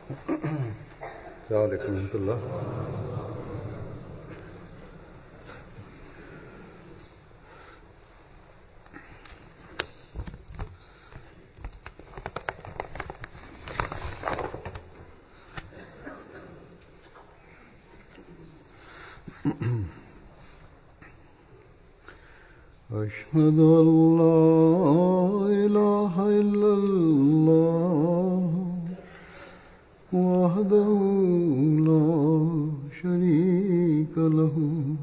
السلام عليكم ورحمة الله أشهد أن لا إله إلا الله وحده لا شريك له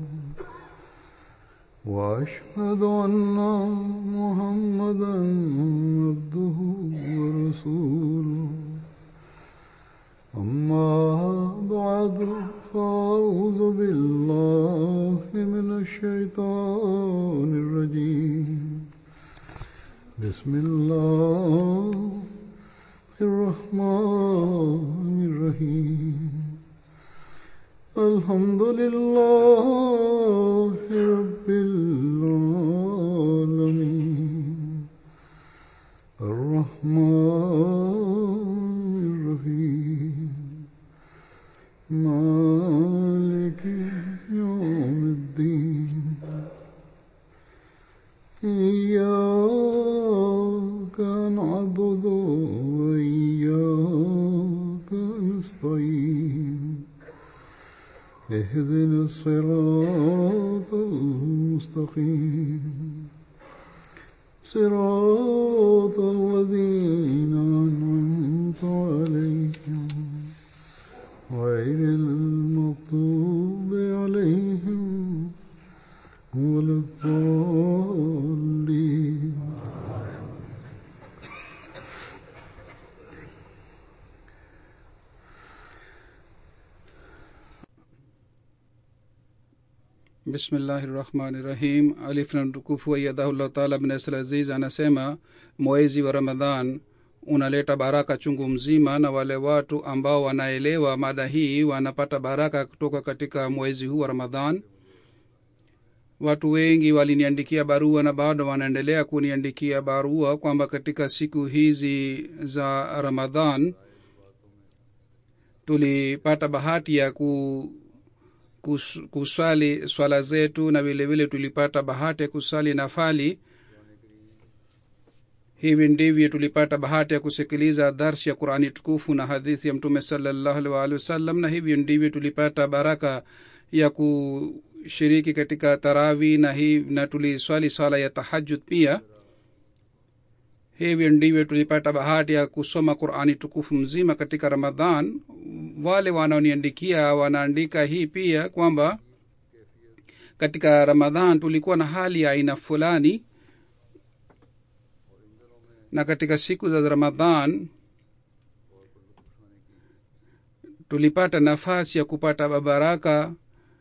وأشهد أن محمدا عبده ورسوله أما بعد فأعوذ بالله من الشيطان الرجيم بسم الله الرحمن الرحيم الحمد لله رب العالمين الرحمن الرحيم مالك يوم الدين إياك نعبد وإياك نستعين اهدنا الصراط المستقيم صراط الذين أنعمت عليهم غير المغضوب عليهم ولا الضالين bismillahi rahmani rahim alif na mtukufu aiyadhahullah taala bnasl aziz anasema mwezi wa ramadhan unaleta baraka chungu mzima na wale watu ambao wanaelewa mada hii wanapata baraka kutoka katika mwezi huu wa ramadhan watu wengi waliniandikia barua na bado wanaendelea kuniandikia barua kwamba katika siku hizi za ramadhan tulipata bahati ya ku kus, kuswali swala zetu na vile vile tulipata bahati ya kusali nafali hivi ndivyo tulipata bahati ya kusikiliza darsi ya qurani tukufu na hadithi ya mtume salallahu alih waalihi wasallam na hivyo ndivyo tulipata baraka ya kushiriki katika tarawi na, hi, na tuliswali swala ya tahajud pia hivyo ndivyo tulipata bahati ya kusoma qurani tukufu mzima katika ramadhan wale wanaoniandikia wanaandika hii pia kwamba katika ramadhan tulikuwa na hali ya aina fulani na katika siku za ramadhan tulipata nafasi ya kupata baraka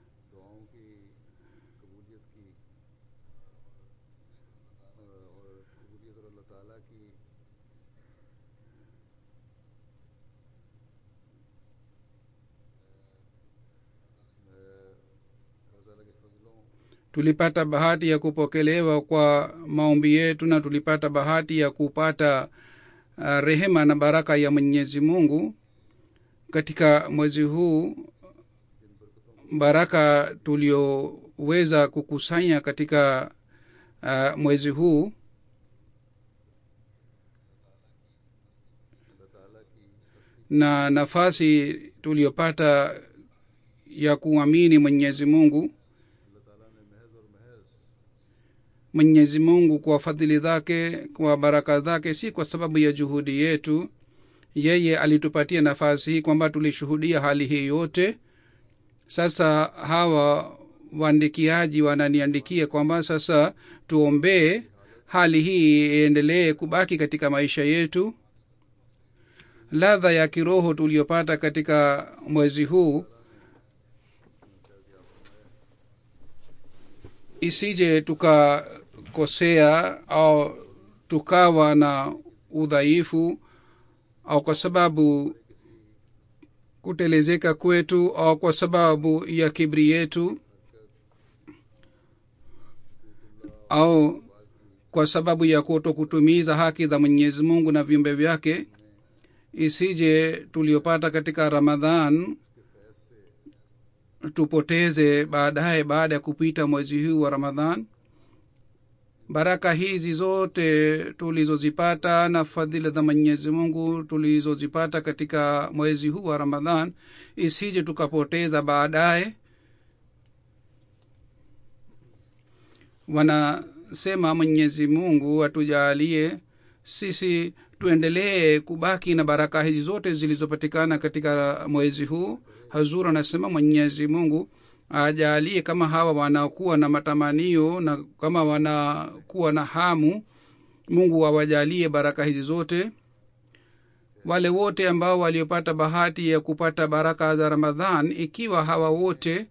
tulipata bahati ya kupokelewa kwa maombi yetu na tulipata bahati ya kupata uh, rehema na baraka ya mwenyezi mungu katika mwezi huu baraka tulioweza kukusanya katika uh, mwezi huu na nafasi tuliyopata ya kuamini mwenyezi mungu mwenyezi mungu kwa fadhili zake kwa baraka zake si kwa sababu ya juhudi yetu yeye alitupatia nafasi hii kwamba tulishuhudia hali hii yote sasa hawa waandikiaji wananiandikia kwamba sasa tuombee hali hii iendelee kubaki katika maisha yetu ladha ya kiroho tuliyopata katika mwezi huu isije tukakosea au tukawa na udhaifu au kwa sababu kutelezeka kwetu au kwa sababu ya kibri yetu au kwa sababu ya kuto kutumiza haki za mwenyezi mungu na viumbe vyake isije tuliopata katika ramadhan tupoteze baadaye baada ya kupita mwezi huu wa ramadhan baraka hizi zote tulizozipata na fadhila za mwenyezi mungu tulizozipata katika mwezi huu wa ramadhan isije tukapoteza baadaye wanasema mwenyezi mungu atujalie sisi tuendelee kubaki na baraka hizi zote zilizopatikana katika mwezi huu hazur anasema mwenyezi mungu ajalie kama hawa wanakuwa na matamanio na kama wanakuwa na hamu mungu awajalie baraka hizi zote wale wote ambao waliopata bahati ya kupata baraka za ramadhan ikiwa hawa wote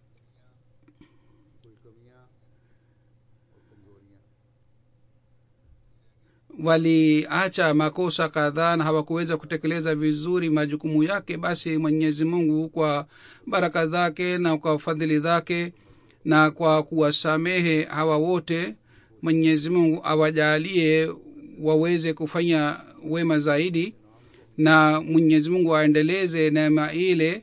waliacha makosa kadhaa na hawakuweza kutekeleza vizuri majukumu yake basi mwenyezi mungu kwa baraka zake na kwa fadhili zake na kwa kuwasamehe hawa wote mwenyezi mungu awajalie waweze kufanya wema zaidi na mwenyezi mungu aendeleze neema ile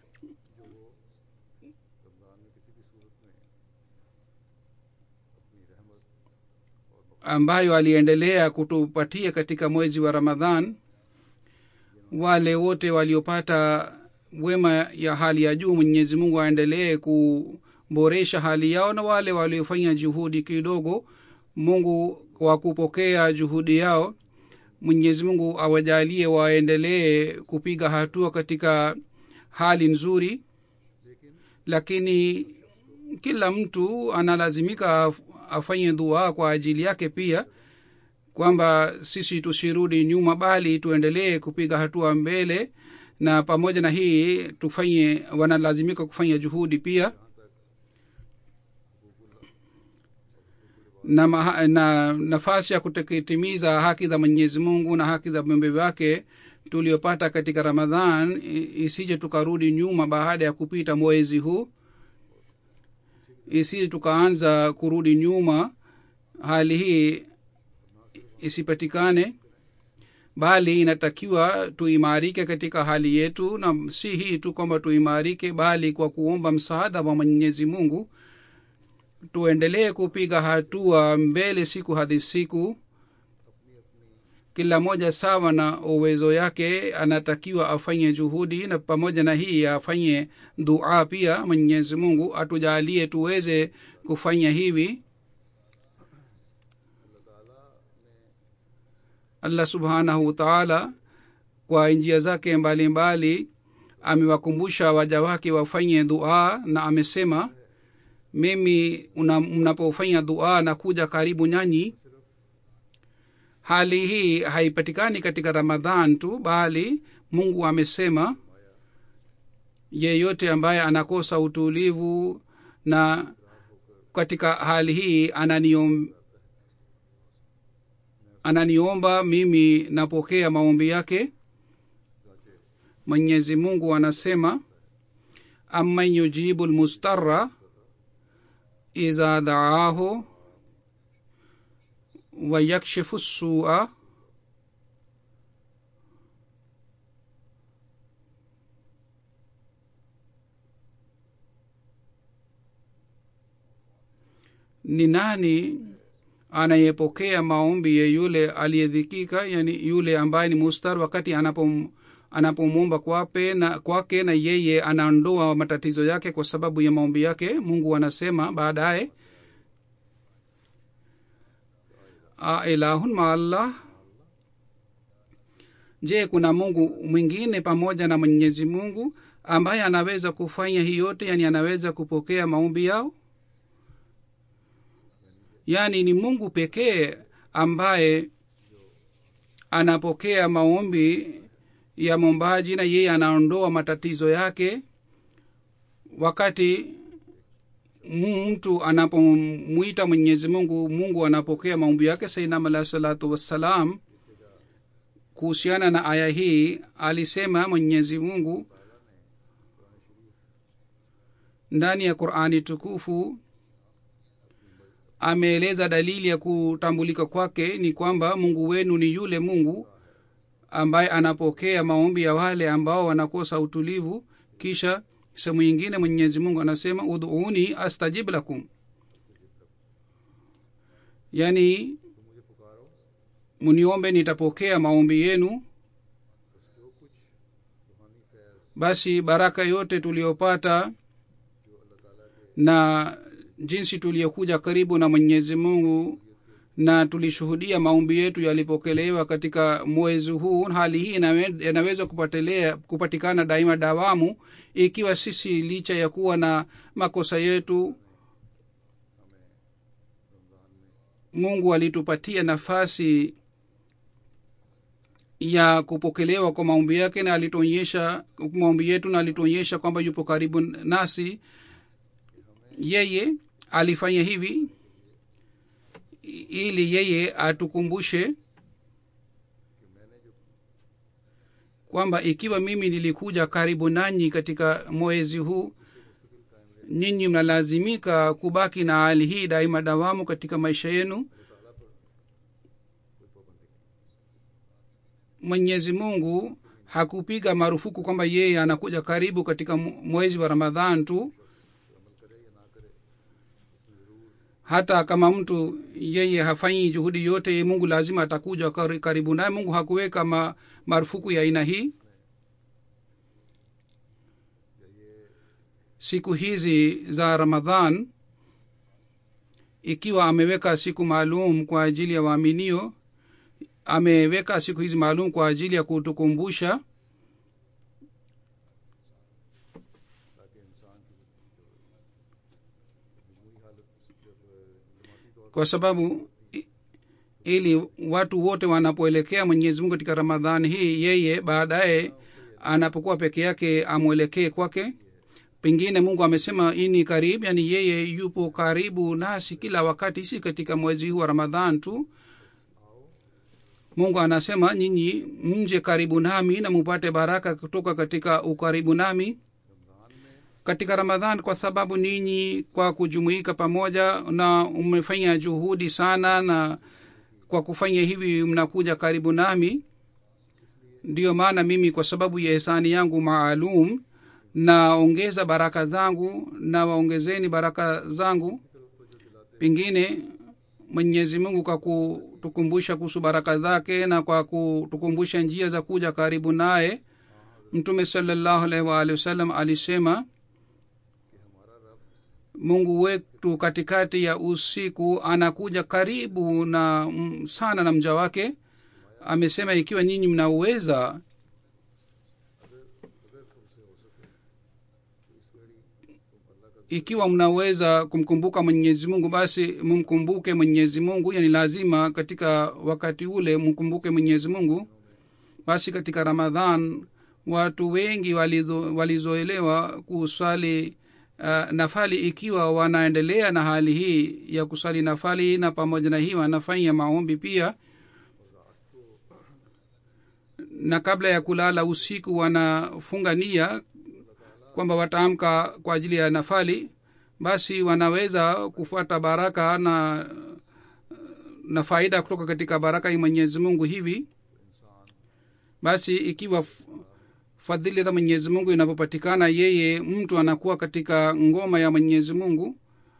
ambayo aliendelea kutupatia katika mwezi wa ramadhan wale wote waliopata wema ya hali ya juu mwenyezi mungu aendelee kuboresha hali yao na wale waliofanya juhudi kidogo mungu kwa kupokea juhudi yao mwenyezi mungu awajalie waendelee kupiga hatua katika hali nzuri lakini kila mtu analazimika afanye dua kwa ajili yake pia kwamba sisi tusirudi nyuma bali tuendelee kupiga hatua mbele na pamoja na hii tufanye wanalazimika kufanya juhudi pia na, maha, na nafasi ya kutekitimiza haki za mwenyezi mungu na haki za viumbe vyake tuliopata katika ramadhan isije tukarudi nyuma baada ya kupita mwezi huu isije tukaanza kurudi nyuma hali hii isipatikane bali inatakiwa tuimarike katika hali yetu na si hii tu kwamba tuimarike bali kwa kuomba msaada wa mwenyezi mungu tuendelee kupiga hatua mbele siku hadi siku kila moja sawa na uwezo yake anatakiwa afanye juhudi na pamoja na hii afanye dua pia mwenyezi mungu atujalie tuweze kufanya hivi allah subhanahu wataala kwa njia zake mbalimbali amewakumbusha waja wake wafanye dua na amesema mimi mnapofanya dua na kuja karibu nyanyi hali hii haipatikani katika ramadhan tu bali mungu amesema yeyote ambaye anakosa utulivu na katika hali hii ananiom, ananiomba mimi napokea maombi yake mwenyezi mungu anasema amman yujibu lmustara iza daahu wayakshifu sua ni nani anayepokea maombi ya yule aliyedhikika yani yule ambaye ni mustar wakati anapom anapomwomba kwape na kwake na yeye anaondoa matatizo yake kwa sababu ya maombi yake mungu anasema baadaye ailahun maallah je kuna mungu mwingine pamoja na mwenyezi mungu ambaye anaweza kufanya hii yote yani anaweza kupokea maombi yao yaani ni mungu pekee ambaye anapokea maombi ya mombaji na yeye anaondoa matatizo yake wakati mtu anapomwita mwenyezi mungu mungu anapokea maombi yake sainam alahi salatu wassalam kuhusiana na aya hii alisema mwenyezi mungu ndani ya qurani tukufu ameeleza dalili ya kutambulika kwake ni kwamba mungu wenu ni yule mungu ambaye anapokea maombi ya wale ambao wanakosa utulivu kisha sehemu nyingine mwenyezi mungu anasema udhuuni astajib lakum yaani muniombe nitapokea maombi yenu basi baraka yote tuliyopata na jinsi tuliyokuja karibu na mwenyezi mungu na tulishuhudia maombi yetu yalipokelewa katika mwezi huu hali hii inawe- inaweza kupatelea kupatikana daima dawamu ikiwa sisi licha ya kuwa na makosa yetu mungu alitupatia nafasi ya kupokelewa kwa maombi yake na alituonyesha maombi yetu na alituonyesha kwamba yupo karibu nasi yeye alifanya hivi ili yeye atukumbushe kwamba ikiwa mimi nilikuja karibu nanyi katika mwezi huu ninyi mnalazimika kubaki na hali hii daima dawamu katika maisha yenu mwenyezi mungu hakupiga marufuku kwamba yeye anakuja karibu katika mwezi wa ramadhan tu hata kama mtu yeye hafanyi juhudi yote mungu lazima atakuja kari- karibu naye mungu hakuweka ma, marufuku ya aina hii siku hizi za ramadhan ikiwa ameweka siku maalum kwa ajili ya waaminio ameweka siku hizi maalum kwa ajili ya kutukumbusha kwa sababu i- ili watu wote wanapoelekea mwenyezi mungu katika ramadhani hii yeye baadaye anapokuwa peke yake amwelekee kwake pengine mungu amesema ini karibu yani yeye yupo karibu nasi kila wakati si katika mwezi huu wa ramadhan tu mungu anasema nyinyi mje karibu nami na mupate baraka kutoka katika ukaribu nami katika ramadhan kwa sababu ninyi kwa kujumuika pamoja na umefanya juhudi sana na kwa kufanya hivi mnakuja karibu nami ndiyo maana mimi kwa sababu ya hisani yangu maalum naongeza baraka zangu na waongezeni baraka zangu pengine mwenyezi mungu kwa kutukumbusha kuhusu baraka zake na kwa kutukumbusha njia za kuja karibu naye mtume salallahu alaihi waalihi wasallam alisema mungu wetu katikati ya usiku anakuja karibu na mm, sana na mja wake amesema ikiwa nyinyi mnaweza ikiwa mnaweza kumkumbuka mwenyezi mungu basi mumkumbuke mwenyezi mungu yani lazima katika wakati ule mkumbuke mwenyezi mungu basi katika ramadhan watu wengi walizo, walizoelewa kuswali uh, nafali ikiwa wanaendelea na hali hii ya kuswali nafali na pamoja na hii wanafanya maombi pia na kabla ya kulala usiku wanafunga nia kwamba wataamka kwa ajili ya nafali basi wanaweza kufuata baraka na na faida kutoka katika baraka ya mwenyezi mungu hivi basi ikiwa f- fadhili za mwenyezi mungu inapopatikana yeye mtu anakuwa katika ngoma ya mwenyezi mungu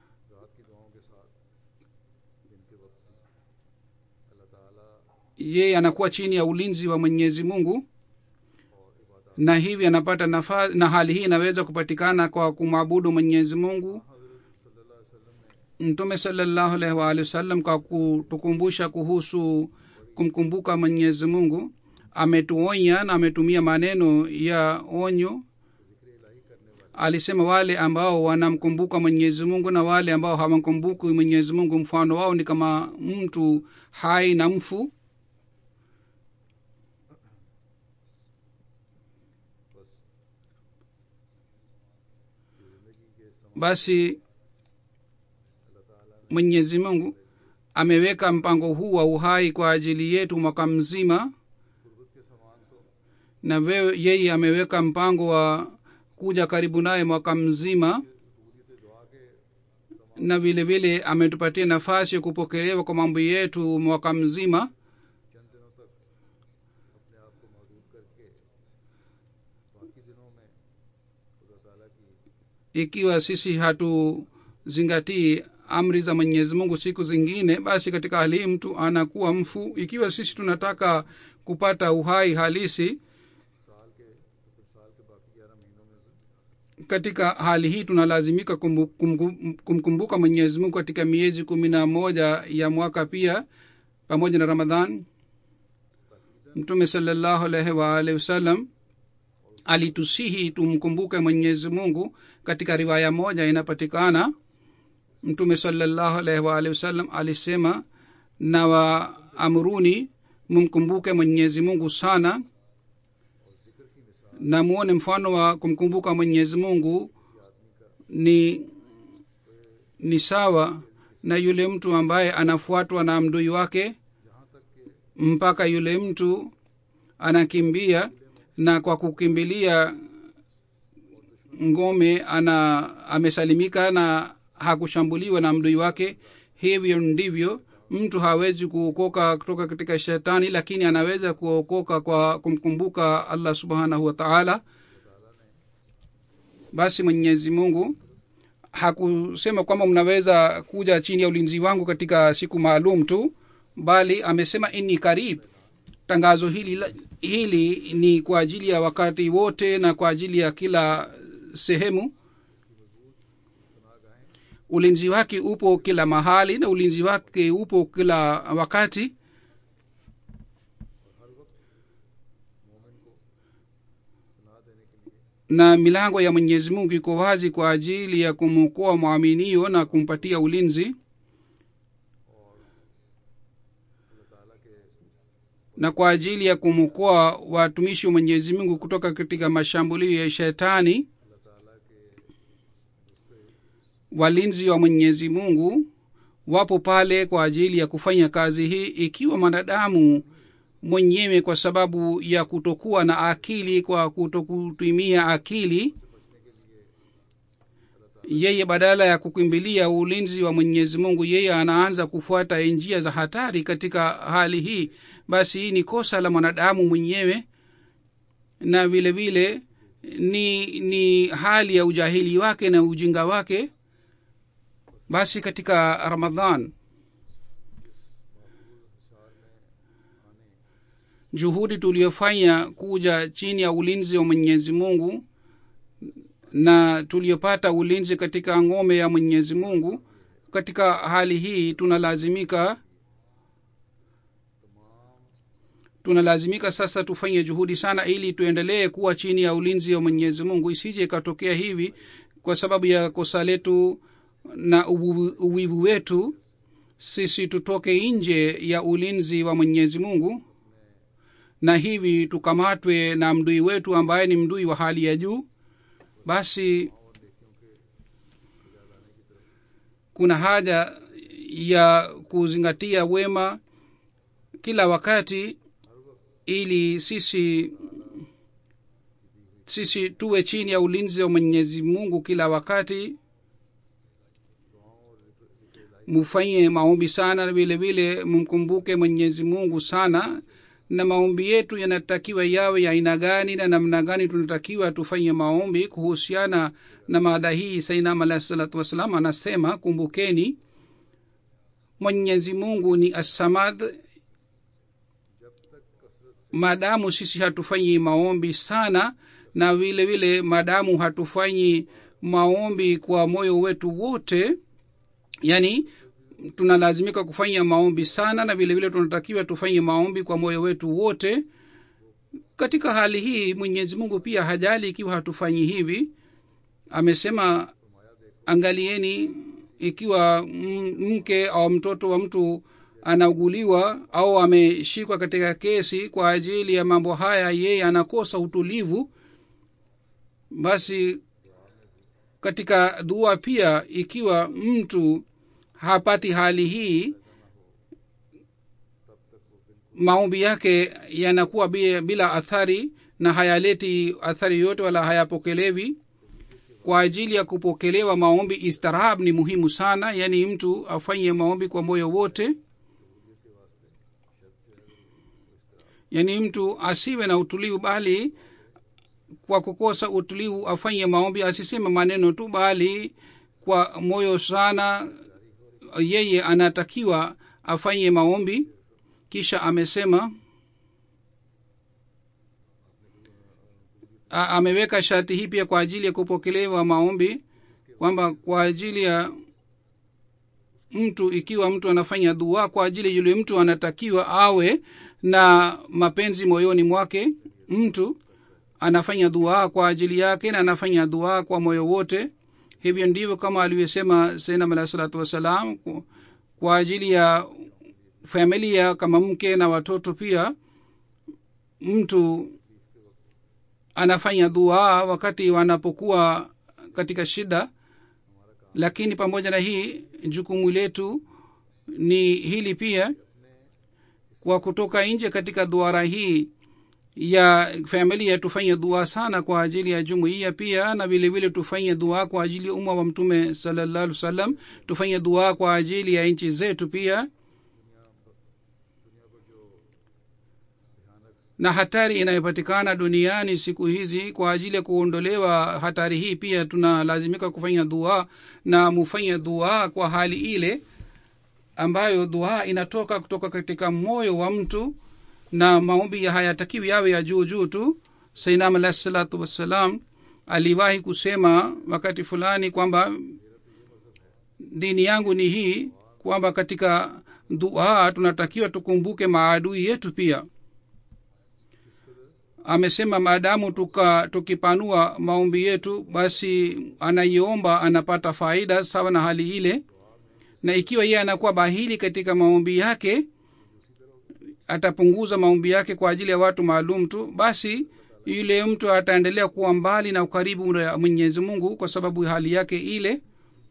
yeye anakuwa chini ya ulinzi wa mwenyezi mungu na hivi anapata nafasi na hali hii inaweza kupatikana kwa kumwabudu mwenyezi mungu mtume salallahu alaihi waalihi wasallam kwa kutukumbusha kuhusu kumkumbuka mwenyezi mungu ametuonya na ametumia maneno ya onyo alisema wale ambao wanamkumbuka mwenyezi mungu na wale ambao hawamkumbuki mwenyezi mungu mfano wao ni kama mtu hai na mfu basi mwenyezi mungu ameweka mpango huu wa uhai kwa ajili yetu mwaka mzima na wewe yeye ameweka mpango wa kuja karibu naye mwaka mzima na vile vile ametupatia nafasi ya kupokelewa kwa mambo yetu mwaka mzima बाकी दिनों में खुदा ताला की ikiwa sisi hatuzingatii amri za mwenyezi mungu siku zingine basi katika hali hii mtu anakuwa mfu ikiwa sisi tunataka kupata uhai halisi साल के तो फिर साल के बाकी ग्यारह महीनों में तो katika hali hii tunalazimika kumbu- kumbu- kumkumbuka mwenyezi mungu katika miezi kumi na moja ya mwaka pia pamoja na ramadhan mtume salallahu alaihi waalihi wasallam alitusihi tumkumbuke mwenyezi mungu katika riwaya moja inapatikana mtume salallahu alaihi waalihi wasallam alisema na waamruni mumkumbuke mwenyezi mungu sana na muone mfano wa kumkumbuka mwenyezi mungu ni ni sawa na yule mtu ambaye anafuatwa na mdui wake mpaka yule mtu anakimbia na kwa kukimbilia ngome ana amesalimika na hakushambuliwa na mdui wake hivyo ndivyo mtu hawezi kuokoka kutoka katika shetani lakini anaweza kuokoka kwa kumkumbuka allah subhanahu wa taala basi mwenyezi mungu hakusema kwamba mnaweza kuja chini ya ulinzi wangu katika siku maalum tu bali amesema inni karib tangazo hili la- hili ni kwa ajili ya wakati wote na kwa ajili ya kila sehemu ulinzi wake upo kila mahali na ulinzi wake upo kila wakati na milango ya mwenyezi mungu iko wazi kwa ajili ya kumwokoa mwaminio na kumpatia ulinzi na kwa ajili ya kumwokoa watumishi wa mwenyezi mungu kutoka katika mashambulio ya shetani walinzi wa mwenyezi mungu wapo pale kwa ajili ya kufanya kazi hii ikiwa mwanadamu mwenyewe kwa sababu ya kutokuwa na akili kwa kutokutumia akili yeye badala ya kukimbilia ulinzi wa mwenyezi mungu yeye anaanza kufuata njia za hatari katika hali hii basi hii ni kosa la mwanadamu mwenyewe na vile vile ni ni hali ya ujahili wake na ujinga wake basi katika ramadhan juhudi tuliyofanya kuja chini ya ulinzi wa mwenyezi mungu na tuliyopata ulinzi katika ngome ya mwenyezi mungu katika hali hii tunalazimika tunalazimika sasa tufanye juhudi sana ili tuendelee kuwa chini ya ulinzi wa mwenyezi mungu isije ikatokea hivi kwa sababu ya kosa letu na ubu- uwivu wetu sisi tutoke nje ya ulinzi wa mwenyezi mungu na hivi tukamatwe na mdui wetu ambaye ni mdui wa hali ya juu basi kuna haja ya kuzingatia wema kila wakati ili sisi sisi tuwe chini ya ulinzi wa mwenyezi mungu kila wakati mufanye maombi sana na vile vile mumkumbuke mwenyezi mungu sana na maombi yetu yanatakiwa yawe ya aina gani na namna gani tunatakiwa tufanye maombi kuhusiana na mada hii sainam alahi salatu wassalam anasema kumbukeni mwenyezi mungu ni assamad maadamu sisi hatufanyi maombi sana na vile vile maadamu hatufanyi maombi kwa moyo wetu wote yani tunalazimika kufanya maombi sana na vile vile tunatakiwa tufanye maombi kwa moyo wetu wote katika hali hii mwenyezi mungu pia hajali ikiwa hatufanyi hivi amesema angalieni ikiwa m- mke au mtoto wa mtu anauguliwa au ameshikwa katika kesi kwa ajili ya mambo haya yeye anakosa utulivu basi katika dua pia ikiwa mtu hapati hali hii maombi yake yanakuwa bi- bila athari na hayaleti athari yote wala hayapokelewi kwa ajili ya kupokelewa maombi istirahab ni muhimu sana yaani mtu afanye maombi kwa moyo wote yaani mtu asiwe na utulivu bali kwa kukosa utulivu afanye maombi asiseme maneno tu bali kwa moyo sana yeye anatakiwa afanye maombi kisha amesema a, ameweka sharti hii pia kwa ajili ya kupokelewa maombi kwamba kwa ajili ya mtu ikiwa mtu anafanya dua kwa ajili yule mtu anatakiwa awe na mapenzi moyoni mwake mtu anafanya dua kwa ajili yake na anafanya dua kwa moyo wote hivyo ndivyo kama alivyosema sainam alahi salatu wassalam kwa ajili ya familia kama mke na watoto pia mtu anafanya dua wakati wanapokuwa katika shida lakini pamoja na hii jukumu letu ni hili pia kwa kutoka nje katika duara hii ya familia tufanye dua sana kwa ajili ya jumuiya pia na vile vile tufanye dua kwa ajili ya umma wa mtume salallahu alih wasallam tufanye dua kwa ajili ya nchi zetu pia na hatari inayopatikana duniani siku hizi kwa ajili ya kuondolewa hatari hii pia tunalazimika kufanya dua na mufanye dua kwa hali ile ambayo dua inatoka kutoka katika moyo wa mtu na maombi hayatakiwi yawe ya juu juu tu sainam alahi salatu wassalam aliwahi kusema wakati fulani kwamba dini yangu ni hii kwamba katika dua tunatakiwa tukumbuke maadui yetu pia amesema maadamu tuka tukipanua maombi yetu basi anaiomba anapata faida sawa na hali ile na ikiwa yeye anakuwa bahili katika maombi yake atapunguza maombi yake kwa ajili ya watu maalum tu basi yule mtu ataendelea kuwa mbali na ukaribu wa mwenyezi mungu kwa sababu hali yake ile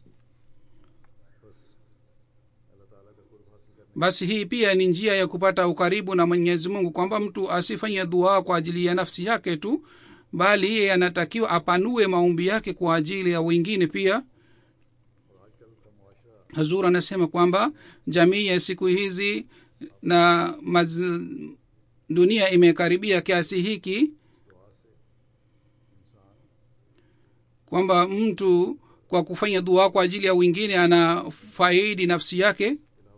basi hii pia ni njia ya kupata ukaribu na mwenyezi mungu kwamba mtu asifanye dua kwa ajili ya nafsi yake tu bali yeye anatakiwa apanue maombi yake kwa ajili ya wengine pia hazur anasema kwamba jamii ya siku hizi na maz, dunia imekaribia kiasi hiki kwamba mtu kwa kufanya dua kwa ajili ya wengine ana faidi nafsi yake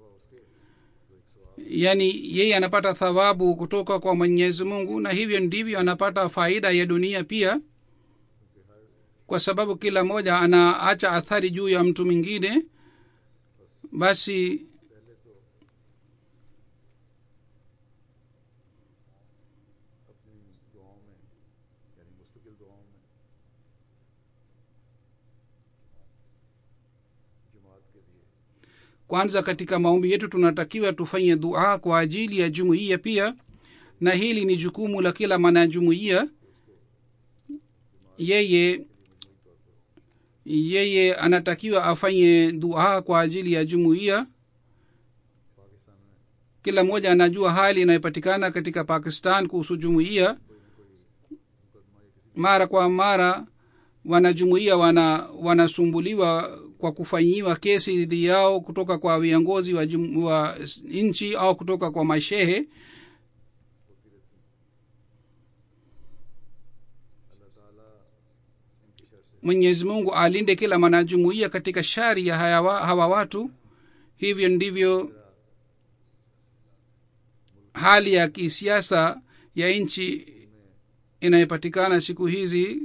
yaani yeye anapata thawabu kutoka kwa mwenyezi mungu na hivyo ndivyo anapata faida ya dunia pia kwa sababu kila mmoja anaacha athari juu ya mtu mwingine basi अपनी दुआओं में यानी मुस्तकिल दुआओं में जमात के लिए kwanza katika maombi yetu tunatakiwa tufanye dua kwa ajili ya jumuiya pia na hili ni jukumu la kila mwanajumuiya yeye yeye anatakiwa afanye dua kwa ajili ya jumuiya Pakistan में kila mmoja anajua hali inayopatikana katika pakistan kuhusu jumuiya mara kwa mara wanajumuiya wana wanasumbuliwa kwa kufanyiwa kesi dhidi yao kutoka kwa viongozi wa, jum- wa nchi au kutoka kwa mashehe अल्लाह ताला इनकी शर से mwenyezi mungu alinde kila mwanajumuiya katika shari ya hawa, hawa watu hivyo ndivyo hali ya kisiasa ya nchi inayopatikana siku hizi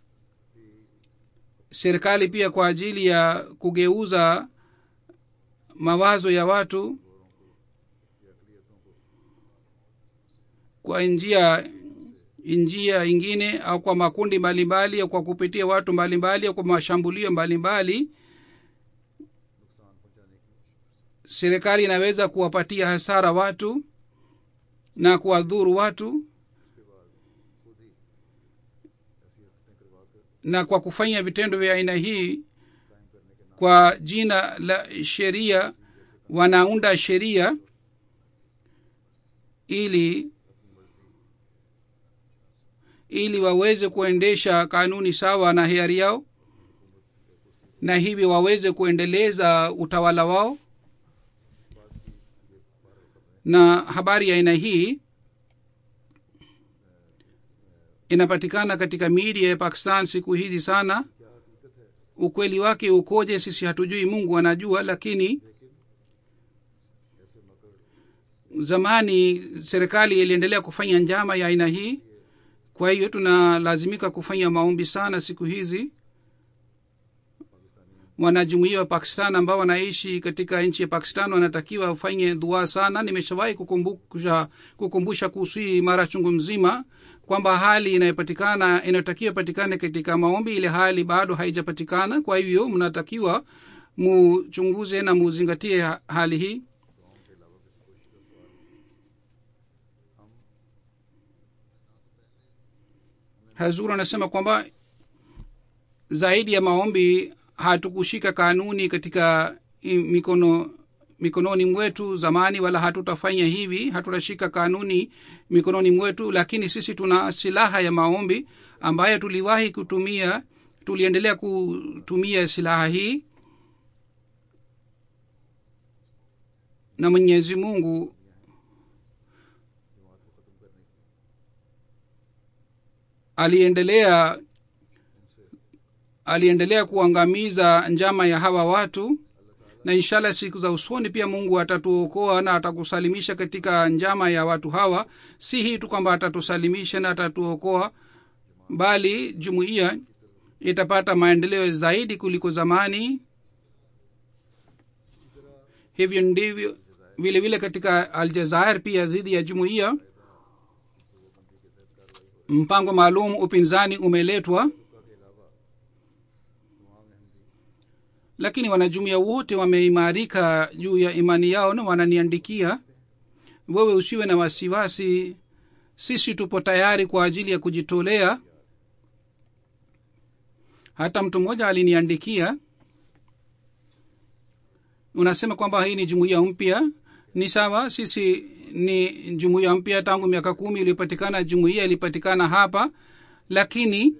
serikali pia kwa ajili ya kugeuza mawazo ya watu kwa njia njia ingine au kwa makundi mbalimbali au kwa kupitia watu mbalimbali au kwa mashambulio mbalimbali नुकसान पहुंचाने की serikali inaweza kuwapatia hasara watu na kuwadhuru watu उसके बाद खुद ही ऐसी हरकतें करवा कर na kwa kufanya vitendo vya aina hii कायम करने के नाम kwa jina la sheria wanaunda sheria ili ili waweze kuendesha kanuni sawa na hiari yao na hivi waweze kuendeleza utawala wao na habari ya aina hii inapatikana katika media ya pakistan siku hizi sana ukweli wake ukoje sisi hatujui mungu anajua lakini zamani serikali iliendelea kufanya njama ya aina hii kwa hiyo tunalazimika kufanya maombi sana siku hizi wanajumuia wa pakistan ambao wanaishi katika nchi ya pakistan wanatakiwa wafanye dua sana nimeshawahi kukumbusha kukumbusha kuhusu hii mara chungu mzima kwamba hali inayopatikana inayotakiwa patikane katika maombi ile hali bado haijapatikana kwa hivyo mnatakiwa muchunguze na muzingatie ha- hali hii hazur anasema kwamba zaidi ya maombi hatukushika kanuni katika i- mikono mikononi mwetu zamani wala hatutafanya hivi hatutashika kanuni mikononi mwetu lakini sisi tuna silaha ya maombi ambayo tuliwahi kutumia tuliendelea kutumia silaha hii na mwenyezi mungu aliendelea aliendelea kuangamiza njama ya hawa watu na inshallah siku za usoni pia mungu atatuokoa na atakusalimisha katika njama ya watu hawa si hii tu kwamba atatusalimisha na atatuokoa bali jumuiya itapata maendeleo zaidi kuliko zamani hivyo ndivyo vile vile katika aljazair pia dhidi ya jumuiya mpango maalum upinzani umeletwa lakini wanajumuia wote wameimarika juu ya imani yao na wananiandikia wewe usiwe na wasiwasi sisi tupo tayari kwa ajili ya kujitolea hata mtu mmoja aliniandikia unasema kwamba hii ni jumuiya mpya ni sawa sisi ni jumuiya mpya tangu miaka kumi iliyopatikana jumuiya ilipatikana hapa lakini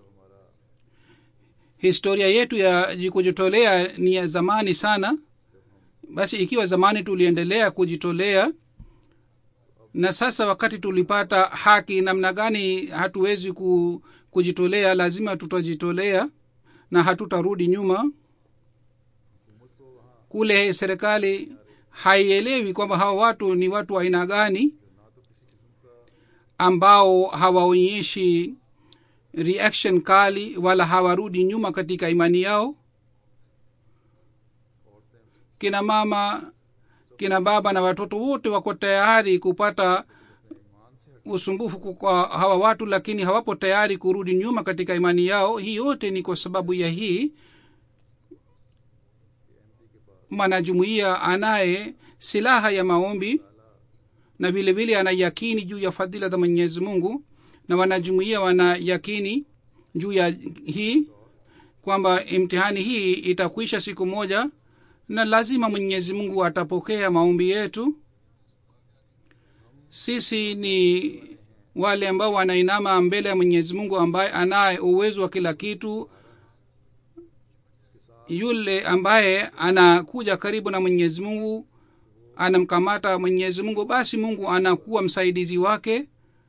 historia yetu ya kujitolea ni ya zamani sana basi ikiwa zamani tuliendelea kujitolea na sasa wakati tulipata haki namna gani hatuwezi ku, kujitolea lazima tutajitolea na hatutarudi nyuma kule serikali haielewi kwamba hawa watu ni watu wa aina gani ambao hawaonyeshi reaction kali wala hawarudi nyuma katika imani yao kina mama kina baba na watoto wote wako tayari kupata usumbufu kwa hawa watu lakini hawapo tayari kurudi nyuma katika imani yao hii yote ni kwa sababu ya hii mwanajumuiya anaye silaha ya maombi na vile vile ana yakini juu ya fadhila za mwenyezi mungu na wanajumuiya wana yakini juu ya hii kwamba imtihani hii itakwisha siku moja na lazima mwenyezi mungu atapokea maombi yetu sisi ni wale ambao wanainama mbele ya mwenyezi mungu ambaye anaye uwezo wa kila kitu yule ambaye anakuja karibu na mwenyezi mungu anamkamata mwenyezi mungu basi mungu anakuwa msaidizi wake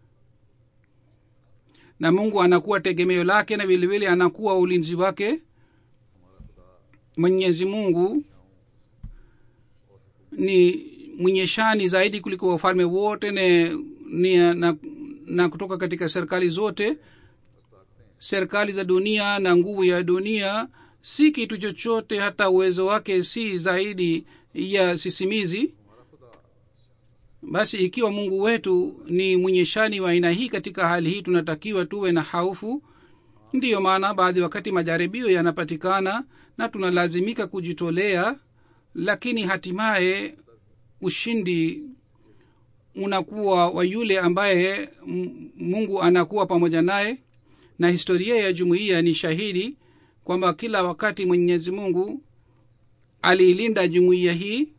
na mungu anakuwa tegemeo lake na vilevile anakuwa ulinzi wake mwenyezi mungu ni mwenye shani zaidi kuliko wafalme wote ne, ni, na, na kutoka katika serikali zote serikali za dunia na nguvu ya dunia si kitu chochote hata uwezo wake si zaidi ya sisimizi basi ikiwa mungu wetu ni mwenye shani wa aina hii katika hali hii tunatakiwa tuwe na haufu ndiyo maana baadhi wakati majaribio yanapatikana na tunalazimika kujitolea lakini hatimaye ushindi unakuwa wa yule ambaye mungu anakuwa pamoja naye na historia ya jumuiya ni shahidi kwamba kila wakati mwenyezi mungu aliilinda jumuiya hii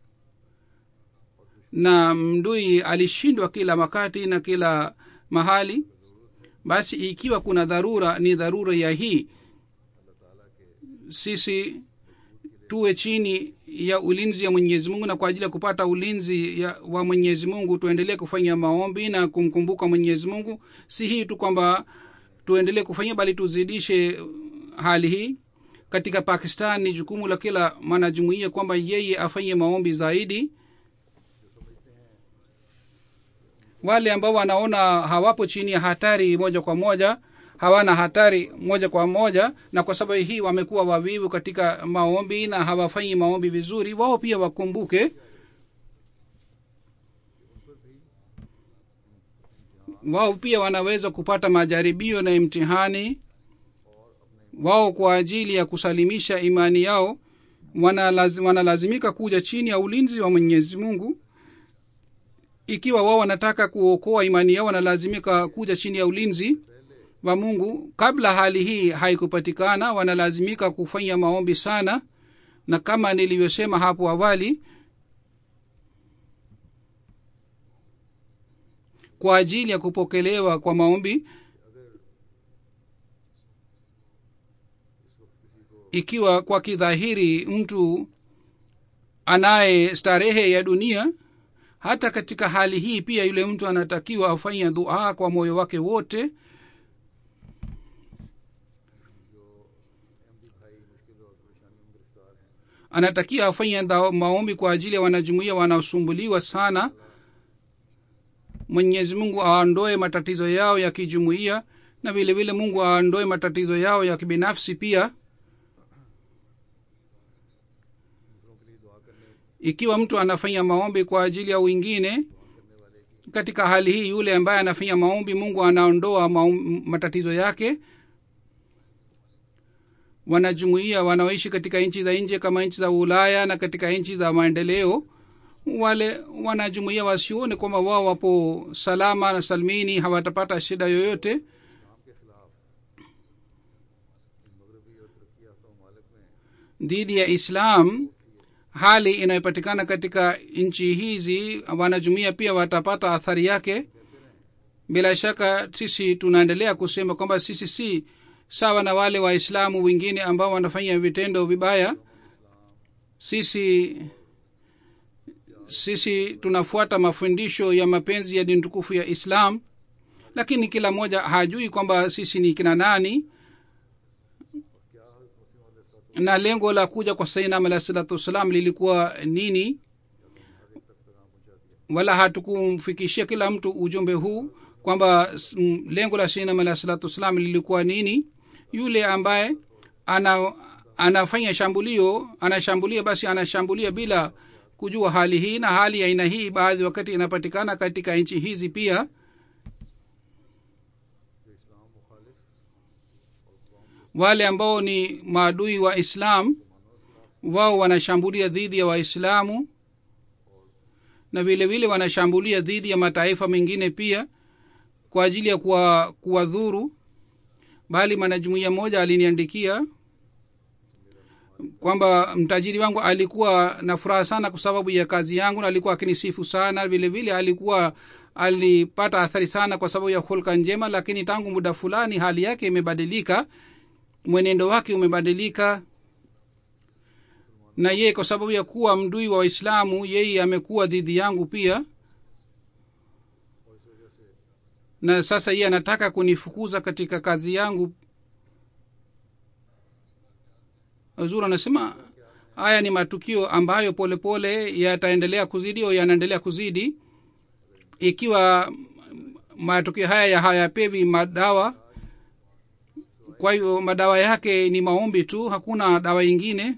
na mdui alishindwa kila wakati na kila mahali basi ikiwa kuna dharura ni dharura ya hii sisi tuwe chini ya ulinzi ya mwenyezi mungu na kwa ajili ya kupata ulinzi ya, wa mwenyezi mungu tuendelee kufanya maombi na kumkumbuka mwenyezi mungu si hii tu kwamba tuendelee kufanya bali tuzidishe hali hii katika pakistan ni jukumu la kila mwanajumuia kwamba yeye afanye maombi zaidi wale ambao wanaona hawapo chini ya hatari moja kwa moja hawana hatari moja kwa moja na kwa sababu hii wamekuwa wavivu katika maombi na hawafanyi maombi vizuri wao pia wakumbuke wao pia wanaweza kupata majaribio na imtihani wao kwa ajili ya kusalimisha imani yao wanalaz, wanalazimika kuja chini ya ulinzi wa mwenyezi mungu ikiwa wao wanataka kuokoa imani yao wanalazimika kuja chini ya ulinzi wa mungu kabla hali hii haikupatikana wanalazimika kufanya maombi sana na kama nilivyosema hapo awali kwa ajili ya kupokelewa kwa maombi ikiwa kwa kidhahiri mtu anaye starehe ya dunia hata katika hali hii pia yule mtu anatakiwa afanye dua kwa moyo wake wote anatakiwa afanye maombi kwa ajili ya wanajumuia wanaosumbuliwa sana mwenyezi mungu aondoe matatizo yao ya kijumuia na vile vile mungu aondoe matatizo yao ya kibinafsi pia ikiwa mtu anafanya maombi kwa ajili ya wengine katika hali hii yule ambaye anafanya maombi mungu anaondoa maum, matatizo yake wanajumuia wanaoishi katika nchi za nje kama nchi za ulaya na katika nchi za maendeleo wale wanajumuia wasione kwamba wao wapo salama na salmini hawatapata shida yoyote dhidi ya islam hali inayopatikana katika nchi hizi wanajumuia pia watapata athari yake bila shaka sisi tunaendelea kusema kwamba sisi si sawa na wale waislamu wengine ambao wanafanya vitendo vibaya sisi sisi tunafuata mafundisho ya mapenzi ya dini tukufu ya islam lakini kila mmoja hajui kwamba sisi ni kina nani na lengo la kuja kwa sainam alah salatu wassalam lilikuwa nini wala hatukumfikishia kila mtu ujumbe huu kwamba lengo la sainam alah salatu wassalam lilikuwa nini yule ambaye ana anafanya shambulio anashambulia basi anashambulia bila kujua hali hii na hali ya aina hii baadhi wakati inapatikana katika nchi hizi pia wale ambao ni maadui wa islam wao wanashambulia dhidi ya waislamu na vile vile wanashambulia dhidi ya mataifa mengine pia kwa ajili ya kuwadhuru bali mwanajumuia mmoja aliniandikia kwamba mtajiri wangu alikuwa na furaha sana kwa sababu ya kazi yangu na alikuwa akinisifu sana vile vile alikuwa alipata athari sana kwa sababu ya hulka njema lakini tangu muda fulani hali yake imebadilika mwenendo wake umebadilika na yeye kwa sababu ya kuwa mdui wa waislamu yeye amekuwa dhidi yangu pia na sasa yeye anataka kunifukuza katika kazi yangu zuri anasema haya ni matukio ambayo polepole yataendelea kuzidi au yanaendelea kuzidi ikiwa matukio haya hayapewi madawa kwa hiyo madawa yake ni maombi tu hakuna dawa ingine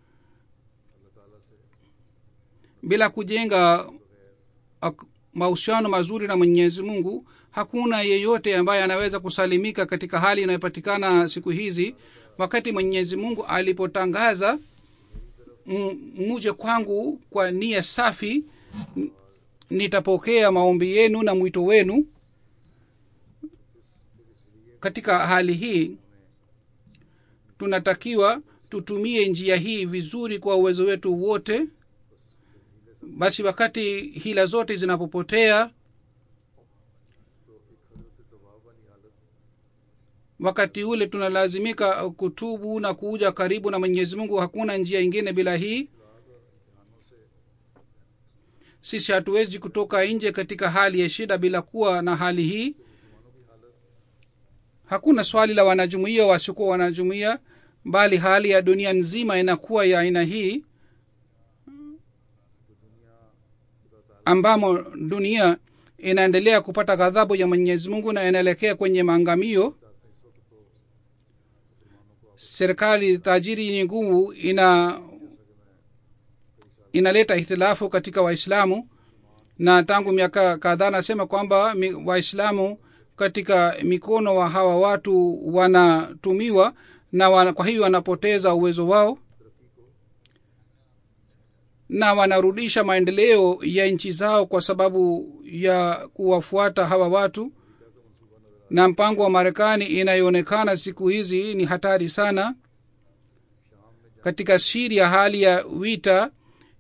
bila kujenga mahusiano mazuri na mwenyezi mungu hakuna yeyote ambaye anaweza kusalimika katika hali inayopatikana siku hizi wakati mwenyezi mungu alipotangaza muje kwangu kwa nia safi nitapokea maombi yenu na mwito wenu katika hali hii tunatakiwa tutumie njia hii vizuri kwa uwezo wetu wote basi wakati hila zote zinapopotea wakati ule tunalazimika kutubu na kuja karibu na mwenyezi mungu hakuna njia ingine bila hii sisi hatuwezi kutoka nje katika hali ya shida bila kuwa na hali hii hakuna swali la wanajumuia wasiokuwa wanajumuia bali hali ya dunia nzima inakuwa ya aina hii ambamo dunia inaendelea kupata ghadhabu ya mwenyezi mungu na inaelekea kwenye maangamio serikali tajiri yenye nguvu ina inaleta ihtilafu katika waislamu na tangu miaka kadhaa nasema kwamba mi- waislamu katika mikono wa hawa watu wanatumiwa na wana, kwa hivyo wanapoteza uwezo wao na wanarudisha maendeleo ya nchi zao kwa sababu ya kuwafuata hawa watu na mpango wa marekani inayoonekana siku hizi ni hatari sana katika siria hali ya vita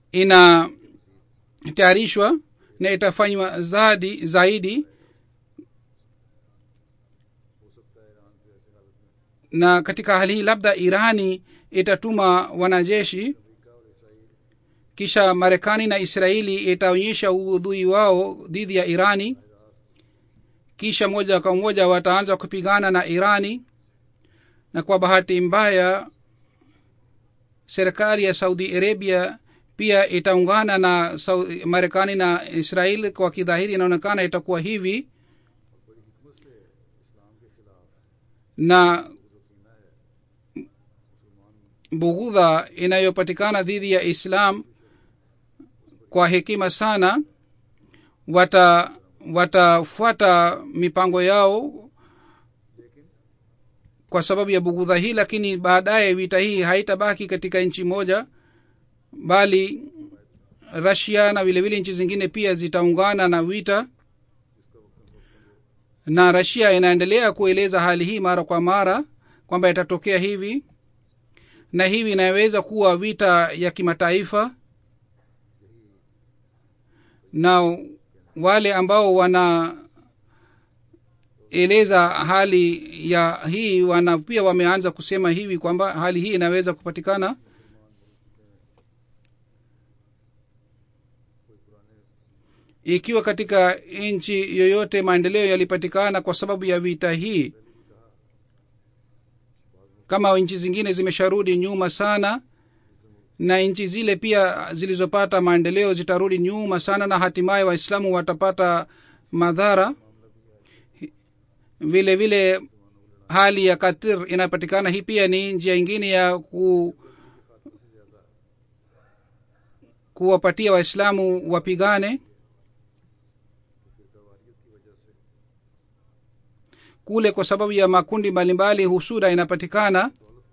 inatayarishwa na itafanywa zaidi zaidi na katika hali hii labda irani itatuma wanajeshi kisha marekani na israeli itaonyesha uudhui wao dhidi ya irani kisha moja kwa moja wataanza kupigana na irani na kwa bahati mbaya serikali ya saudi arabia pia itaungana na Sau- marekani na israel kwa kidhahiri inaonekana itakuwa hivi na bughudha inayopatikana dhidi ya islam kwa hekima sana wata watafuata mipango yao kwa sababu ya bughudha hii lakini baadaye vita hii haitabaki katika nchi moja bali rasia na vile vile nchi zingine pia zitaungana na vita na rasia inaendelea kueleza hali hii mara kwa mara kwamba itatokea hivi na hivi inaweza kuwa vita ya kimataifa na wale ambao wanaeleza hali ya hii wana pia wameanza kusema hivi kwamba hali hii inaweza kupatikana ikiwa katika nchi yoyote maendeleo yalipatikana kwa sababu ya vita hii kama nchi zingine zimesharudi nyuma sana na nchi zile pia zilizopata maendeleo zitarudi nyuma sana na hatimaye waislamu watapata madhara vile vile hali ya katir inapatikana hii pia ni njia ingine ya ku kuwapatia waislamu wapigane kule kwa sababu ya makundi mbalimbali husuda inapatikana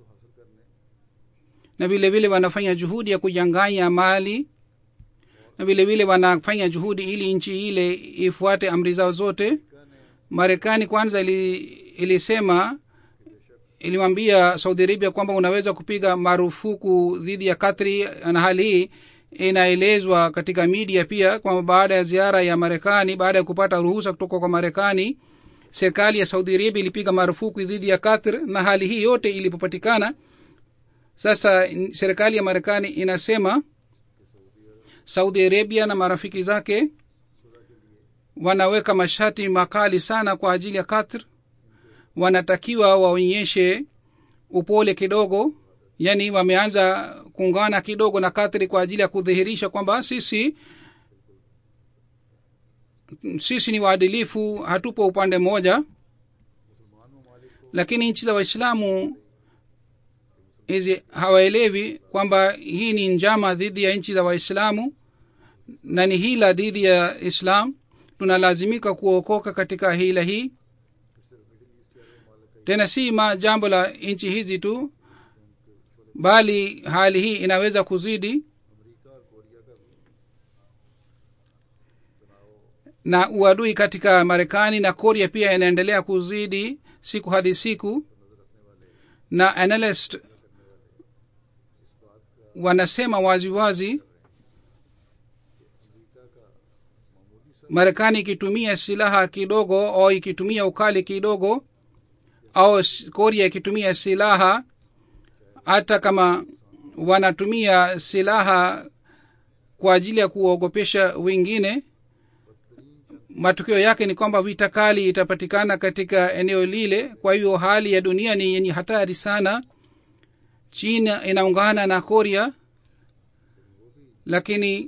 na vile vile wanafanya juhudi ya kujanganya mali na vile vile wanafanya juhudi ili nchi ile ifuate amri zao zote marekani kwanza ili, ilisema ilimwambia saudi arabia kwamba unaweza kupiga marufuku dhidi ya katri na hali hii inaelezwa katika media pia kwamba baada ya ziara ya marekani baada ya kupata ruhusa kutoka kwa marekani serikali ya saudi arabia ilipiga marufuku dhidi ya katr na hali hii yote ilipopatikana sasa n- serikali ya marekani inasema saudi arabia na marafiki zake wanaweka masharti makali sana kwa ajili ya katr wanatakiwa waonyeshe upole kidogo yani wameanza kuungana kidogo na katri kwa ajili ya kudhihirisha kwamba sisi sisi ni waadilifu hatupo upande mmoja lakini nchi za waislamu hizi hawaelewi kwamba hii ni njama dhidi ya nchi za waislamu na ni hila dhidi ya islam tunalazimika kuokoka katika hila hii tena si ma jambo la nchi hizi tu bali hali hii inaweza kuzidi na uadui katika marekani na korea pia inaendelea kuzidi siku hadi siku na analyst wanasema wazi wazi marekani ikitumia silaha kidogo au ikitumia ukali kidogo au s- korea ikitumia silaha hata kama wanatumia silaha kwa ajili ya kuwaogopesha wengine matokeo yake ni kwamba vita kali itapatikana katika eneo lile kwa hivyo hali ya dunia ni yenye hatari sana china inaungana na korea lakini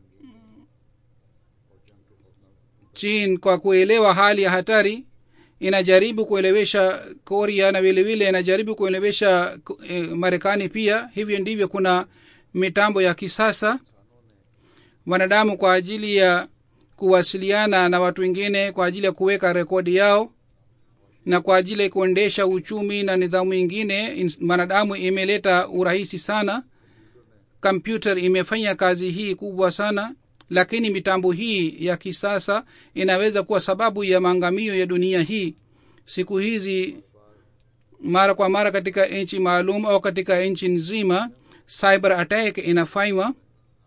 chin kwa kuelewa hali ya hatari inajaribu kuelewesha korea na vilevile inajaribu kuelewesha eh, marekani pia hivyo ndivyo kuna mitambo ya kisasa wanadamu kwa ajili ya kuwasiliana na watu wengine kwa ajili ya kuweka rekodi yao na kwa ajili ya kuendesha uchumi na nidhamu ingine ins- mwanadamu imeleta urahisi sana kompyuta imefanya kazi hii kubwa sana lakini mitambo hii ya kisasa inaweza kuwa sababu ya maangamio ya dunia hii siku hizi mara kwa mara katika nchi maalum au katika nchi nzima cyber attack inafanywa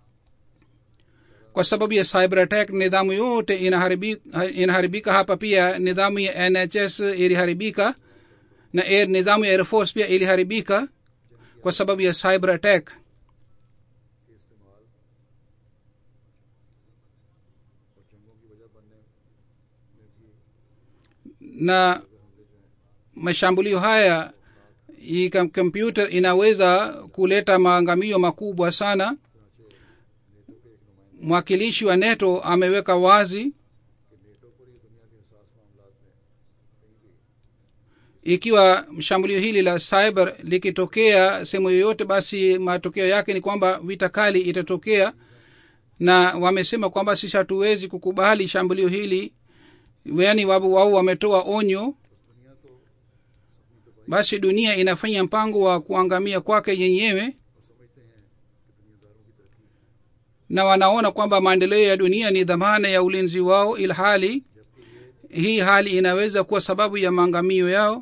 kwa sababu ya cyber attack nidhamu yote inaharibika, inaharibika hapa pia nidhamu ya nhs iliharibika na air, nidhamu ya air force pia iliharibika kwa sababu ya cyber attack के इस्तेमाल और जंगों की वजह बनने में भी na mashambulio haya hii kam- kompyuta inaweza kuleta maangamio makubwa sana mwakilishi wa neto ameweka wazi कि नेटो पर ही दुनिया के हसास मामला में कहीं भी ikiwa shambulio hili la cyber likitokea sehemu yoyote basi matokeo yake ni kwamba vita kali itatokea na wamesema kwamba sisi hatuwezi kukubali shambulio hili yaani wao wao wametoa onyo basi dunia inafanya mpango wa kuangamia kwake yenyewe na wanaona kwamba maendeleo ya dunia ni dhamana ya ulinzi wao ilhali hii hali inaweza kuwa sababu ya maangamio yao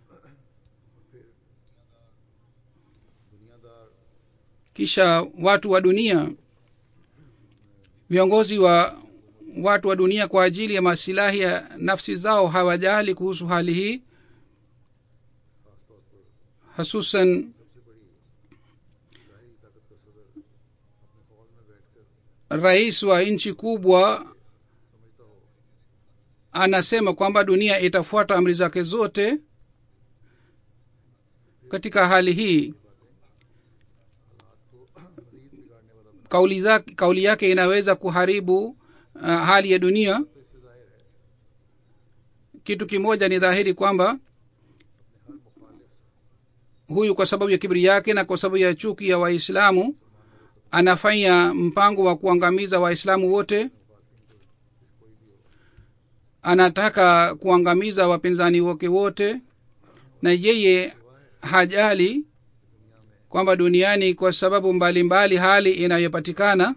दुनियादार kisha watu wa dunia viongozi wa watu wa dunia kwa ajili ya masilahi ya nafsi zao hawajali kuhusu hali hii hasusan rais wa nchi kubwa anasema kwamba dunia itafuata amri zake zote katika hali hii kauli, zake, kauli yake inaweza kuharibu uh, hali ya dunia kitu kimoja ni dhahiri kwamba huyu kwa sababu ya kibri yake na kwa sababu ya chuki ya waislamu anafanya mpango wa kuangamiza waislamu wote anataka kuangamiza wapinzani wake wote na yeye hajali kwamba duniani kwa sababu mbalimbali mbali hali inayopatikana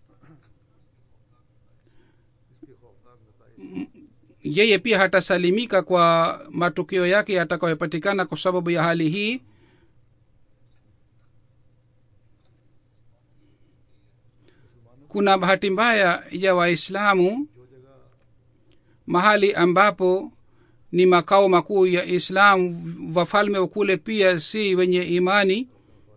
M- yeye pia hatasalimika kwa matokeo yake yatakayopatikana kwa sababu ya hali hii kuna bahati mbaya ya waislamu mahali ambapo ni makao makuu ya islam wafalme wa kule pia si wenye imani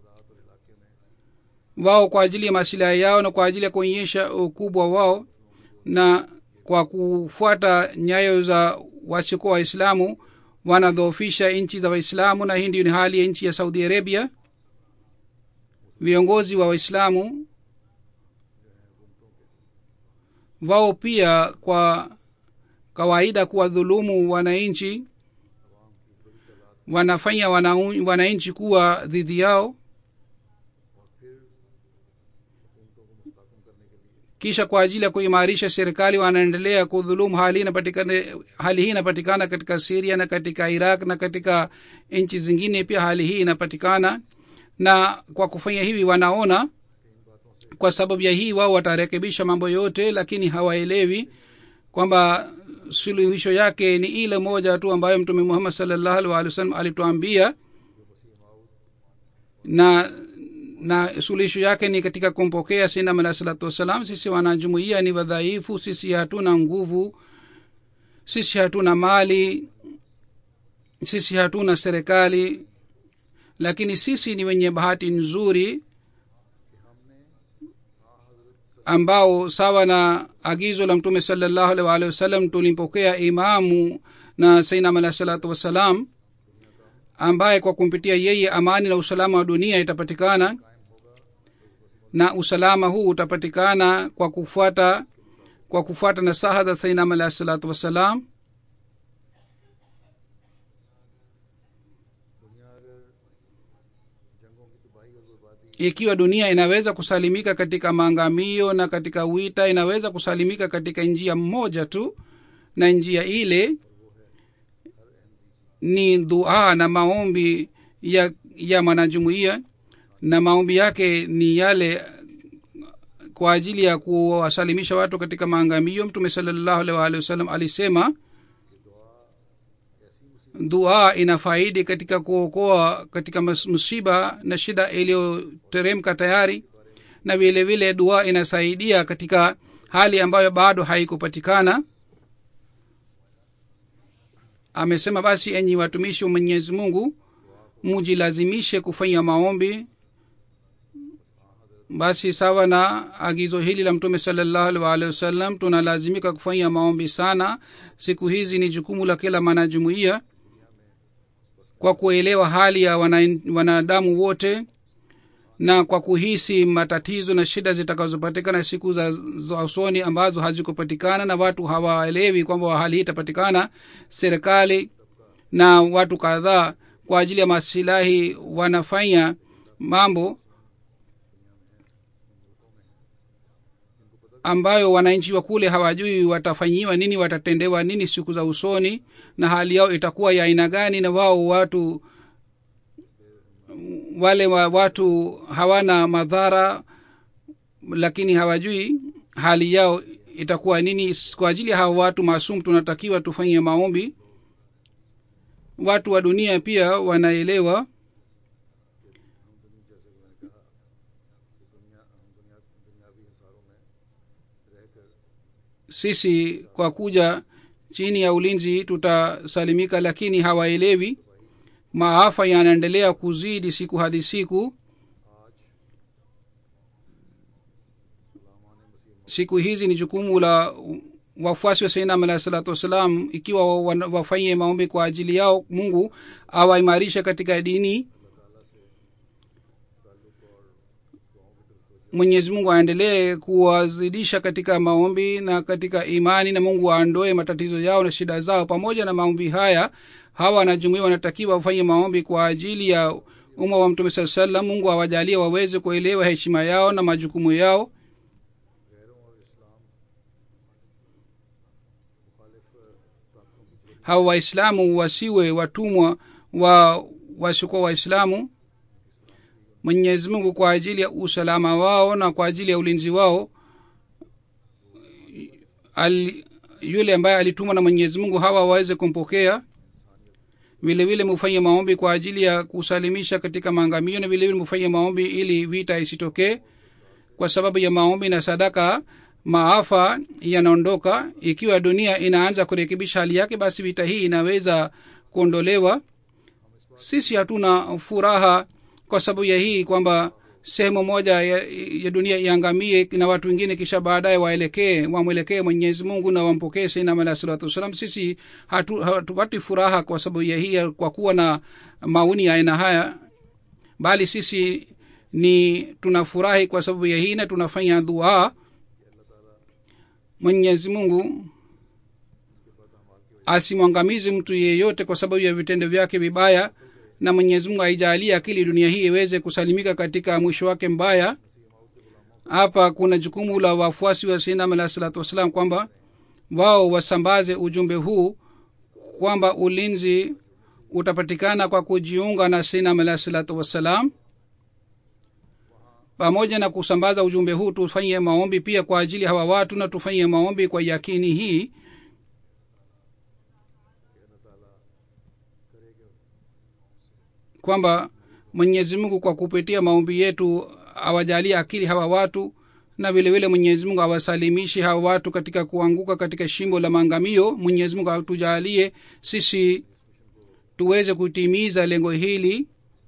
wao kwa ajili ya masilahi yao na kwa ajili ya kuonyesha ukubwa wao na kwa kufuata nyayo za wasiokuwa waislamu wanadhoofisha nchi za waislamu na hii ndiyo ni hali ya nchi ya saudi arabia viongozi wa waislamu wao pia kwa kawaida kuwadhulumu wananchi wanafanya wanau- wananchi kuwa dhidi yao kisha kwa ajili ya kuimarisha serikali wanaendelea kudhulumu hali inapatikana hali hii inapatikana katika siria na katika iraq na katika nchi zingine pia hali hii inapatikana na kwa kufanya hivi wanaona kwa sababu ya hii wao watarekebisha mambo yote lakini hawaelewi kwamba suluhisho yake ni ile moja tu ambayo mtume muhammad salllahu alih walih wasallam alituambia na na suluhisho yake ni katika kumpokea sinam alah salatu wassalam sisi wanajumuia ni wadhaifu sisi hatuna nguvu sisi hatuna mali sisi hatuna serikali lakini sisi ni wenye bahati nzuri ambao sawa na agizo la mtume salallahu alaihi waalihi wasallam tulimpokea imamu na sainam alahi salatu wassalam ambaye kwa kumpitia yeye amani na usalama wa dunia itapatikana na usalama huu utapatikana kwa kufuata kwa kufuata nasaha za sainam alahi salatu wassalam दुनिया अगर जंगों की तबाही और बर्बादी ikiwa dunia inaweza kusalimika katika maangamio na katika wita inaweza kusalimika katika njia mmoja tu na njia ile ni dua na maombi ya ya mwanajumuiya na maombi yake ni yale kwa ajili ya kuwasalimisha watu katika maangamio mtume salallahu alaihi waalihi wasallam alisema dua ina faidi katika kuokoa katika mas- msiba na shida iliyoteremka tayari na vile vile dua inasaidia katika hali ambayo bado haikupatikana amesema basi enyi watumishi wa mwenyezi mungu mujilazimishe kufanya maombi basi sawa na agizo hili la mtume salallahu alaihi waalihi wasallam tunalazimika kufanya maombi sana siku hizi ni jukumu la kila mwanajumuiya kwa kuelewa hali ya wana- wanadamu wote na kwa kuhisi matatizo na shida zitakazopatikana siku za, za usoni ambazo hazikupatikana na watu hawaelewi kwamba hali hii itapatikana serikali na watu kadhaa kwa ajili ya masilahi wanafanya mambo ambayo wananchi wa kule hawajui watafanyiwa nini watatendewa nini siku za usoni na hali yao itakuwa ya aina gani na wao watu wale wa watu hawana madhara lakini hawajui hali yao itakuwa nini kwa ajili ya hawa watu maasum tunatakiwa tufanye maombi watu wa dunia pia wanaelewa दुनिया हम दुनिया दुनियावी हिसारों में रहकर sisi kwa kuja chini ya ulinzi tutasalimika lakini hawaelewi maafa yanaendelea kuzidi siku hadi siku siku hizi ni jukumu la wafuasi wa sainam alahi salatu wassalam ikiwa wana- wafanye maombi kwa ajili yao mungu awaimarishe katika dini mwenyezi mungu aendelee kuwazidisha katika maombi na katika imani na mungu aondoe matatizo yao na shida zao pamoja na maombi haya hawa wanajumuia wanatakiwa wafanye maombi kwa ajili ya umma wa mtume saa salam mungu awajalie waweze kuelewa heshima yao na majukumu yao hawa waislamu wasiwe watumwa wa wasiokuwa waislamu mwenyezi mungu kwa ajili ya usalama wao na kwa ajili ya ulinzi wao al, yule ambaye alitumwa na mwenyezi mungu hawa waweze kumpokea vile vile mufanye maombi kwa ajili ya kusalimisha katika maangamio na vile vile mufanye maombi ili vita isitokee kwa sababu ya maombi na sadaka maafa yanaondoka ikiwa dunia inaanza kurekebisha hali yake basi vita hii inaweza kuondolewa sisi hatuna furaha kwa sababu ya hii kwamba sehemu moja ya, ya dunia iangamie na watu wengine kisha baadaye waelekee wamwelekee mwenyezi mungu na wampokee sainam alahi salatu wassalam sisi hatu- hatupati furaha kwa sababu ya hii kwa kuwa na maoni ya aina haya bali sisi ni tunafurahi kwa sababu ya hii na tunafanya dua mwenyezi mungu asimwangamizi mtu yeyote kwa sababu ya vitendo vyake vibaya na mwenyezi mungu aijalie akili dunia hii iweze kusalimika katika mwisho wake mbaya hapa kuna jukumu la wafuasi wa sinam alahi salatu wassalam kwamba wao wasambaze ujumbe huu kwamba ulinzi utapatikana kwa kujiunga na sinam alahi salatu wassalam pamoja na kusambaza ujumbe huu tufanye maombi pia kwa ajili ya hawa watu na tufanye maombi kwa yakini hii kwamba mwenyezi mungu kwa kupitia maombi yetu awajalie akili hawa watu na vile vile mwenyezi mungu awasalimishe hawa watu katika kuanguka katika shimbo la maangamio mwenyezi mungu atujalie sisi tuweze kutimiza lengo hili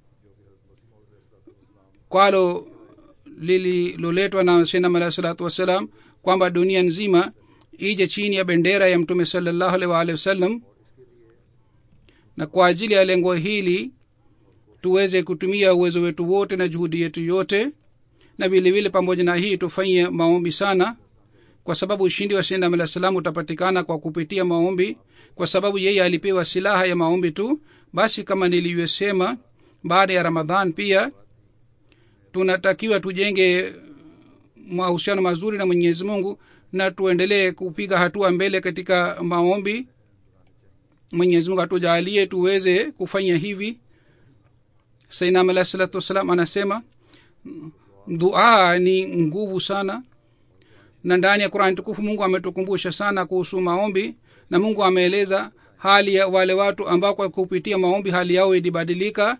kwalo lililoletwa na shinam alahi salatu wassalam kwamba dunia nzima ije chini ya bendera ya mtume salallahu alaihi waalihi wasallam na kwa ajili ya lengo hili tuweze kutumia uwezo wetu wote na juhudi yetu yote na vile vile pamoja na hii tufanye maombi sana kwa sababu ushindi wa shinam alah salam utapatikana kwa kupitia maombi kwa sababu yeye alipewa silaha ya maombi tu basi kama nilivyosema baada ya ramadhan pia tunatakiwa tujenge mahusiano mazuri na mwenyezi mungu na tuendelee kupiga hatua mbele katika maombi mwenyezi mungu atujalie tuweze kufanya hivi sainam alah salatu wassalam anasema dua ni nguvu sana na ndani ya qurani tukufu mungu ametukumbusha sana kuhusu maombi na mungu ameeleza hali ya wale watu ambao kwa kupitia maombi hali yao ilibadilika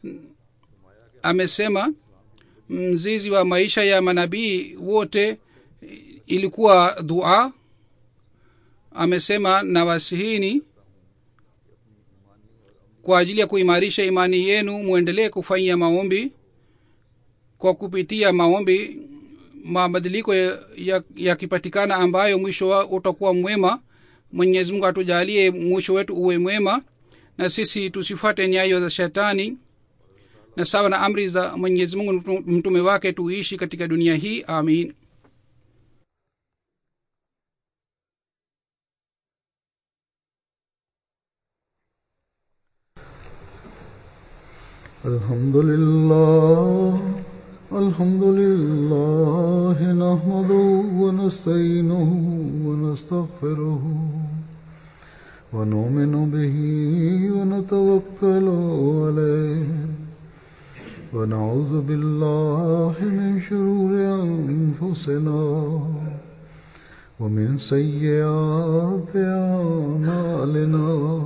amesema mzizi wa maisha ya manabii wote ilikuwa dua amesema na wasihini kwa ajili ya kuimarisha imani yenu mwendelee kufanyia maombi kwa kupitia maombi mabadiliko yakipatikana ya, ya ambayo mwisho wa utakuwa mwema mwenyezi mungu atujalie mwisho wetu uwe mwema na sisi tusifuate nyayo za shetani na sawa na amri za mwenyezi mungu mtume wake tuishi katika dunia hii amin الحمد لله الحمد لله نحمده ونستعينه ونستغفره ونؤمن به ونتوكل عليه ونعوذ بالله من شرور أنفسنا ومن سيئات أعمالنا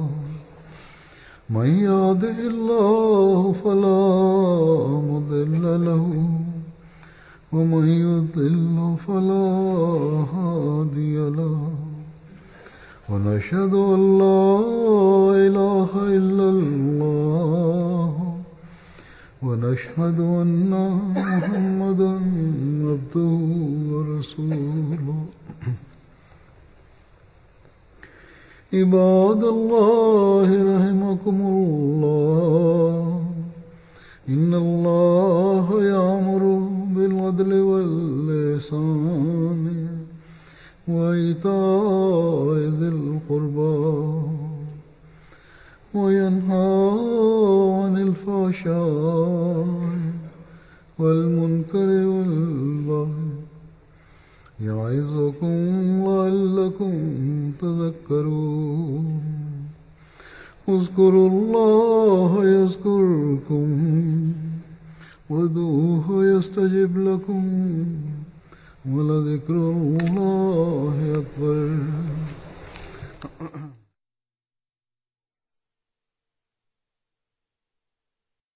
من يهده الله فلا مضل له ومن يضل فلا هادي له ونشهد ان لا اله الا الله ونشهد ان محمدا عبده ورسوله عباد الله رحمكم الله إن الله يأمر بالعدل واللسان وإيتاء ذي القربى وينهى عن الفحشاء والمنكر والبغي يعظكم لعلكم تذكرون اذكروا الله يذكركم ودوه يستجب لكم ولذكر الله أكبر